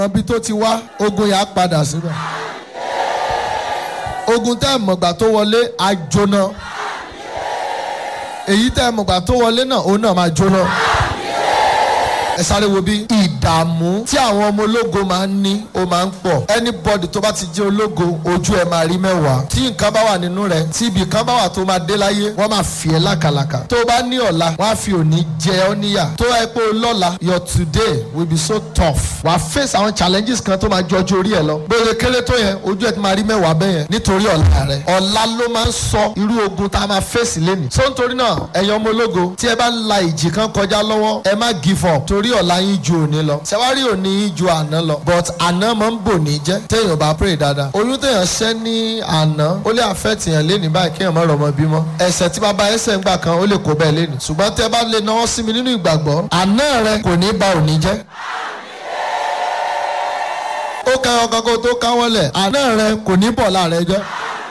ibi tó ti wá ogun yà á padà síbẹ̀ ogun tẹ́ ẹ̀ mọ̀gbà tó wọlé á jóná èyí tẹ́ ẹ̀ mọ̀gbà tó wọlé náà òun náà máa jóná ẹ sáré wo bí ìdààmú tí àwọn ọmọ ológo máa ń ní ó máa ń pọ̀ anybody tó bá ti jẹ́ ológo ojú ẹ̀ máa rí mẹ́wàá tí nǹkan bá wà nínú rẹ̀ tí ibì kan bá wà tó máa dé láyé wọ́n máa fi ẹ́ lákàlàkà tó o bá ní ọ̀la wọ́n á fi òní jẹ ọ́ níyà tó ẹ pé o lọ́la your today will be so tough wàá face àwọn challenges kan tó máa jọjú orí ẹ lọ bóyá kéré tó yẹn ojú ẹ ti máa rí mẹ́wàá bẹ́ẹ̀ yẹn nítorí ọ̀la rẹ̀ ọ̀la ló máa ń sọ irú ogun tá a máa face lẹ́nu so nítorí náà ẹ̀yin ọmọ ológo tí ẹ bá ń la ìjì kan kọjá lọ́wọ́ ẹ má give up torí ọ̀la yín ju òní lọ ṣẹwárí òní yín ju àná lọ but àná máa ń bò ní jẹ́ téèyàn bá pray dáadáa oyún téèyàn ṣẹ́ ní àná ó lè affect èèyàn lé ní báyìí kéèyàn má rọmọ bímọ ẹsẹ̀ tí bàbá ẹsẹ̀ ń gbà kan ó lè kó bẹ́ẹ̀ lé ní ṣùgbọ́n tẹ́ bá lè náwó sí mi nínú ìgbàgbọ́ àná rẹ kò ní ba òní jẹ́ ó ká ọkọ̀ kó tó káwọ́ lẹ̀ àná rẹ kò ní bọ̀ láàrẹ jẹ́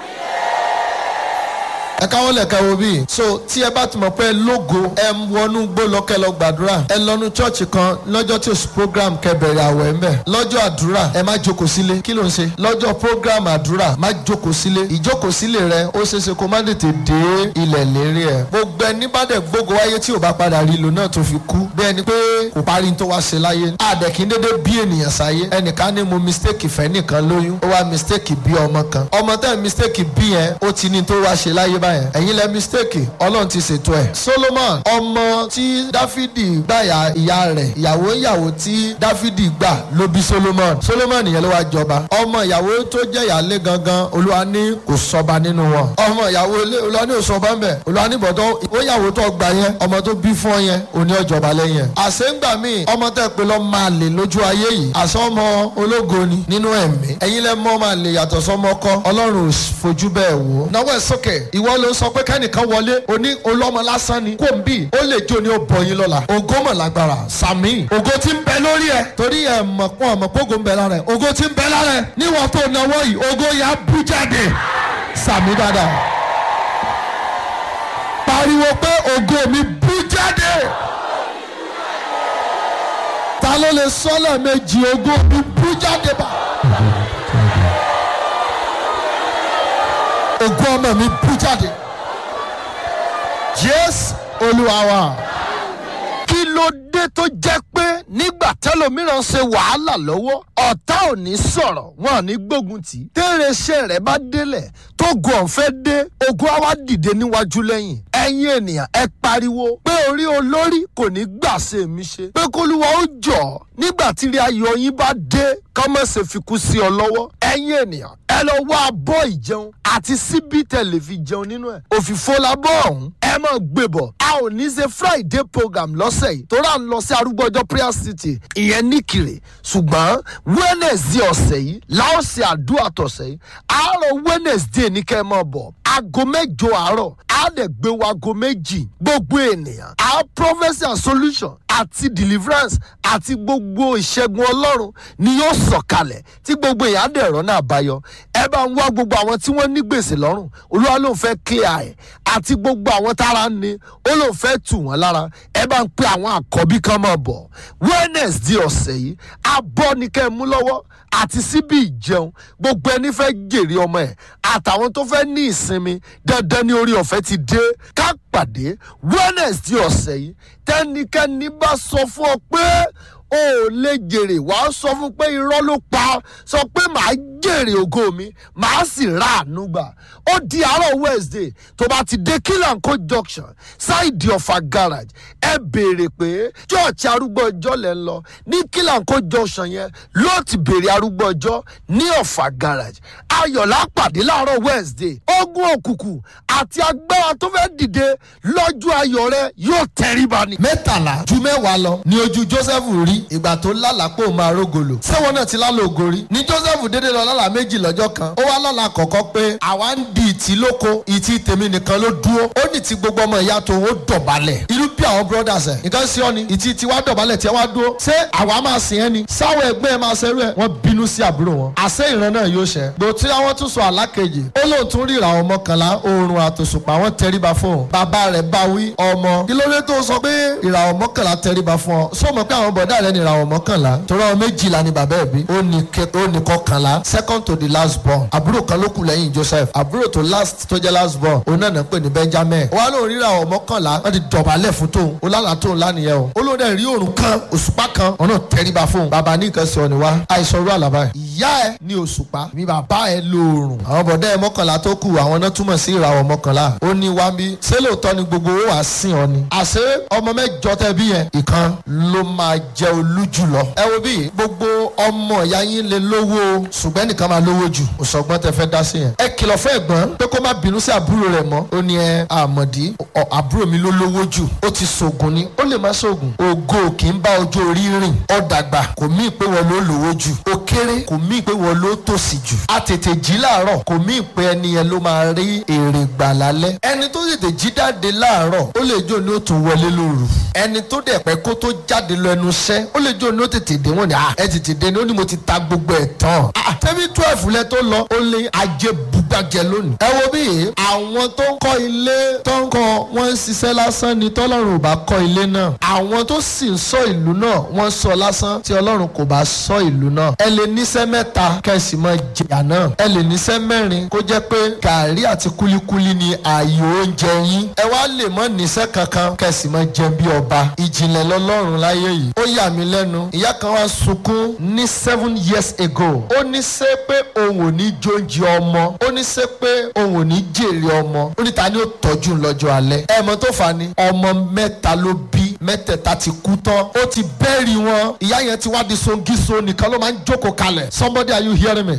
ẹ káwọ́ lẹ̀ kẹwo bíi so tí ẹ bá ti mọ̀ pé lógo ẹ ń wọnú gbó lọ́kẹ́ lọ gbàdúrà ẹ lọ́nu chọ́ọ̀chì kan lọ́jọ́ tí oṣù program kẹbẹ̀rẹ̀ àwẹ̀ ń bẹ̀ lọ́jọ́ àdúrà ẹ má jókòó sílé kí ló ń ṣe lọ́jọ́ program àdúrà má jókòó sílé ìjókòó sílé rẹ ó ṣeéṣe kó má tètè dé ilẹ̀ lérí ẹ̀ gbogbo ẹni bá dẹ̀ gbógo wáyé tí ò bá padà rí lò náà tó fi kú bí ẹni pé kò parí tó wá ṣe láyé àdẹ̀kí dédé bí ènìyàn sáyé ẹnìkan ní mo mistake fẹ́ nìkan lóyún ó wá mistake bí ọmọ kan ọmọ tẹ́ mistake bí yẹn ó ti ní tó wá ṣe láyé báyẹn ẹ̀yin lẹ mistake ọlọ́run ti ṣètò ẹ̀. solomon ọmọ tí dáfídì gbàyà ìyá rẹ̀ ìyàwó ìyàwó tí dáfídì gbà ló bí solomon solomon yẹn ló wá jọba ọmọ ìyàwó tó jẹ́ ìyálé gangan olúwa ní kò sọba nínú wọn ọmọ ìyàwó ilé olúwa ní òsọba ń bẹ̀ olúwa ní bọ̀dọ̀ ìwéyàwó tó gbà yẹn ọmọ tó bí fún ọ yẹn òní ọjọba lẹ́yìn ẹ̀. àṣẹ́ngbà míì ọmọ tẹ́ pé lọ́ máa lè lójú ayé yìí àṣọ ọmọ ológo ni nínú ẹ̀mí ẹ̀yin lẹ́ mọ́ máa lè yàtọ̀ sọmọ kọ́ ọlọ́run ò fojú bẹ́ẹ̀ wò. náwó ẹ̀ sókè ìwọ ló sọ pé kẹ́nìkan wọlé oní olọ́mọ lásán ni kò ń bì ó lè jó ní ó bọ̀ yín lọ́la ògo mọ̀ lágbára sàmì ògo tí ń bẹ lórí ẹ torí ẹ mọ̀ pọ̀ ọmọ pógo ń bẹ lára ẹ ògo tí ń bẹ lára ẹ níwọ̀n tó náwó yìí ògo yà á bú jáde sàmì dáadáa pariwo pé ògo mi bú jáde ta ló lè sọ́lẹ̀ méjì ògo mi bú jáde bá. ògo ọmọ mi bú jáde jésù olúwa wa. kí ló dé tó jẹ́ pé nígbà tẹ́lòmíràn ṣe wàhálà lọ́wọ́ ọ̀tá ò ní sọ̀rọ̀ wọn ò ní gbógun tì í. tẹ́rẹ̀ṣẹ̀ rẹ̀ bá délẹ̀ tó gun ọ̀fẹ́ dé ogun á wá dìde níwájú lẹ́yìn. ẹ̀yin ènìyàn ẹ pariwo pé orí olórí kò ní gbà ṣe mí ṣe. pé kólúwa ó jọ̀ nígbà tí ilé ayọ̀ yín bá dé kọ́mọ̀sẹ̀ fi kú sí ọ lọ́wọ́. ẹ̀yin ènìyàn ẹ lọ wá abọ́ ìjẹun àti síbí tẹ̀lé fi jẹun nínú ẹ̀. òfìfo labọ́ ọ̀hún ẹ máa gbé bọ̀. a ò ní ṣe friday program lọ́sẹ̀ yìí tó rà ń lọ sí arúgbọ́jọ́ prayer city ìyẹn níkìrè ṣùgbọ́n wednesday ọ̀sẹ̀ yìí láò ṣe àdúrà tọ̀sẹ̀ yìí àárọ̀ wednesday ní kẹ́ ẹ máa bọ̀ aago mẹ́jọ àárọ̀ á lè gbé wa aago méjì gbogbo ènìyàn our prophecy and solution àti deliverance àti gbogbo ìṣẹ́gun ọlọ́run ni yóò sọ̀kalẹ̀ tí gbogbo èèyàn á dẹ̀ rọ́nà àbáyọ ẹ bá ń wá gbogbo àwọn tí wọ́n ní gbèsè lọ́rùn olúwa ló ń fẹ́ clear ẹ̀ àti gbogbo àwọn tára ń ni ó ló ń fẹ́ tù wọ́n lára ẹ bá ń pe àwọn àkọ́bí kan máa bọ̀ wednesday ọ̀sẹ̀ yìí abọ́ ni kẹ́ ẹ mú lọ́wọ́ àti síbi ìjẹun gbogbo ẹni fẹ́ jèrè ọmọ ẹ̀ àtàwọn tó fẹ́ ní ìsinmi dandan ní orí ọ̀fẹ́ ti dé ká pàdé wednesday ọ̀sẹ̀ yìí tẹ́nikẹ́ni bá sọ fún ọ pé o ò lè jèrè wàá sọ fún pé irọ́ ló pa sọ pé màá jèrè ògo mi màá sì ra àánú gbà ó di àárọ̀ wednesday tó bá ti dé kílànkó junction ṣáìdì ọ̀fà garage ẹ béèrè pé church arúgbó ọjọ́ lẹ́ ń lọ ní kílànkó junction yẹn ló ti béèrè arúgbó ọjọ́ ní ọ̀fà garage ayọ̀lá pàdé láàárọ̀ wednesday ogun òkùnkùn àti agbára tó fẹ́ dìde lọ́jọ́ ayọ̀ rẹ yóò tẹríba ni. mẹ́tàlá ju mẹ́wàá lọ ni ojú joseph rí ìgbà tó lálàpọ̀ máa rógolo sẹ́wọ̀n náà ti lálẹ́ ògo rí ni joseph dédé lọ lálà méjì lọ́jọ́ kan ó wá lálà kọ̀ọ̀kan pé àwa ń di ìtì lóko ìtì tèmi nìkan ló dúró ó ní ti gbogbo ọmọ ìyá tó ó dọ̀bálẹ̀ irú bí àwọn brothers ẹ̀ nǹkan sí ọ ni ìtì tiwa dọ̀bálẹ̀ tí wá dúró ṣé àwa máa sìn ẹ́ ni sáwọ́ ẹgbẹ́ ẹ máa ṣerú ẹ̀ wọ́n bínú sí àbúrò wọn àṣẹ ìran náà yóò ṣẹ gbò tí àwọn tún sọ àlákejì ó lóun tún ríra àwọn mọ́kànlá oorun àtòṣùpá wọn tẹríba fóun bàbá bàbá rẹ̀ bá wí ọmọ kí ló dé tó sọ pé ìràwọ̀ mọ́kànlá tẹríba fún ọ sọ mọ̀ pé àwọn bọ̀dá rẹ̀ ní ìràwọ̀ mọ́kànlá torí àwọn méjìlá ni bàbá ẹ̀ bí ó ní kẹ- ó ní kọkànlá second to the last born àbúrò kan ló kù lẹ́yìn Joseph àbúrò tó last tó jẹ́ last born òun náà ń pè ní Benjamin wọ́n á lóun rí ìràwọ̀ mọ́kànlá wọ́n ti dọ̀bálẹ̀ fún tóun ó lálàá tóun lánìyẹn o ó lóun dẹ̀ rí òrùn kan òṣùpá kan ọ̀nà tẹríba fún un bàbá ní nǹkan sọ ni wá àìsàn rú àlàbà yìí ìyá ẹ ní òṣùpá mi bàbá ẹ lóòrùn àwọn bọ̀dá ẹ mọ́kànlá tó kù àwọn náà túmọ̀ sí ìràwọ̀ mọ́kànlá ó ní wá bí ṣé lóòótọ́ ni gbogbo owó wàá sìn ọ ni àṣé ọmọ mẹ́jọ tẹ bí yẹn ìkan ló máa jẹ olú jùlọ ẹ wo bí gbogbo ọmọ ìyá yín lè lówó o, ṣùgbọ́n ẹnìkan máa lówó jù òṣọgbọ́n tẹ fẹ́ dá sí yẹn ẹ kìlọ̀ fún ẹ̀gbọ́n pé kó má bínú sí àbúrò rẹ̀ mọ́ ó ní ẹ àmọ̀dí ọ- àbúrò mi ló lówó jù ó ti ṣògùn ni ó lè má ṣògùn ògo kì í bá ọjọ́ orí rìn ó dàgbà kò mí pé wọ́n ló lówó jù ó kéré kò mí pé wọ́n ló tòṣì jù a tètè jí láàárọ̀ kò mí pé ẹni yẹn ló máa rí èrè gbà lálẹ́ ẹni tó tètè jí jáde láàárọ̀ ó lè jó ní ó tún wọlé lóru ẹni tó dẹ̀ pẹ́ kó tó jáde lọ ẹnu iṣẹ́ ó lè jó ní ó tètè dé wọn ni "Ah, ẹ tètè dé ni ó ní mo ti ta gbogbo ẹ̀ tán Ah, tẹ́bí twelve lẹ tó lọ ó lé ajé bugbàjẹ lónìí. ẹ wo bí àwọn tó ń kọ́ ilé tó ń kọ́ wọ́n ń ṣiṣẹ́ lásán ni tọ́lọ́run ò bá kọ́ ilé náà àwọn tó sì ń sọ ìlú náà wọ́n sọ lásán tí ọlọ́run kò bá sọ ìlú náà ẹ lè níṣẹ́ mẹ́ta kẹsì mọ́ jìyà náà ẹ lè níṣẹ́ mẹ́rin kó jẹ́ pé gàrí àti kúlíkúlí ni ààyò oúnjẹ yín ẹ wá lè mọ́ níṣẹ́ kankan kẹsì mọ́ jẹun bí ọba ìjìnlẹ̀ lọ́lọ́run láyé yìí ó yà mí lẹ́nu ìyá kan wá sunkún ní seven years ago ó ní ṣe pé òun ò ní jóúnjẹ ọmọ ó ní ṣe pé òun ò ní jèrè ọmọ ó ní ta ni ó tọ́jú lọ́jọ́ alẹ́ ẹ mọ̀ tó fà á ni ọmọ mẹ́ta ló bí mẹ́tẹ̀ẹ̀ta ti kú tán ó ti bẹ́ẹ̀rì wọn ìyá yẹn ti wá di songiso nìkan ló máa ń jókòó kalẹ̀ somebody are you hearing me